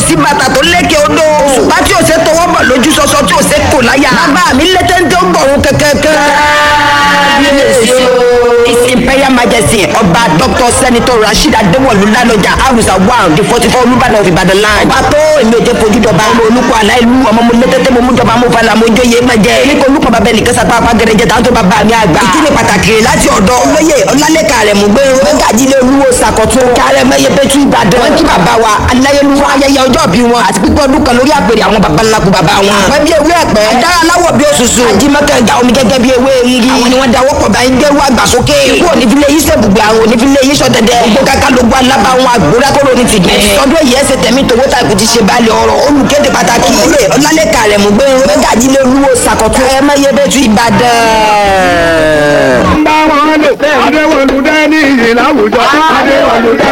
sí bàtà tó lékè odò. òṣùpá tí ò ṣe tọwọ́ bọ̀ lójú sọsọ tí ò ṣe kò láyà. bàbá mi lé téńté ó gbọ̀run kẹ̀kẹ́kẹ́. kábíyèsí o. his imperial majesty ọba dr senator rasheed adéwọlú lálọjà arusa one the forty four olùbàdàn of ibadan land. ọba tó èmi ò jẹ́ fojú dọba ọmọ olùkọ́ aláìlú ọmọ mo lé téńté mo mú jọba mo falà mo jóye má jẹ. ní kò olùkọ́ bàbá ẹnì kẹsàpá apá gẹrẹjẹ tàwọn tó bàbá mi àgbà. ìkíni pàtàkì láti ọ̀dọ̀ olóyè ọlálẹ́kà rẹ̀ mú gbé mẹ́gàjílé olúwo sàkọ̀tún kárẹ̀ mẹ́yẹ pẹ́tù ìbàdàn. wọ́n kí bàbá wa aláyélúwà ayẹyẹ ọjọ́ bí wọn àti pípọ́ ọdún kan lórí àpèrè àwọn baba ńlá kú bàbá wọn. wọ́n bí ewé ẹ̀pẹ́ dára aláwọ̀ bí òṣùṣù ajímọ́kẹ́ ìjà omi gẹ́gẹ́ bí ewé rírí. àwọn ni wọ́n dáwọ́ pọ̀ báyìí gbẹ́rú àgbàsókè. ikú onífilé yìí sẹ́bùgbé àwọn onífilé yìí sọ̀dẹ̀dẹ̀. gbogbo kaka ló gbọ́ alábà wọn àgbóra kóró ní fìdí. sọdún èyí ẹsẹ̀ tẹ̀mí tòwó ta kò ti ṣe balẹ̀ ọ̀rọ̀ olùkéde pàtàkì. ilé ọlálẹ́kà rẹ̀ mú gbé mẹ́gàjílé olúwo sàkọ̀tún ẹ̀ mẹ́yẹ bẹ́tù ìbàdàn. bá wọn lò adéwọlú dání ìyìn láwùjọ adéwọlú dání.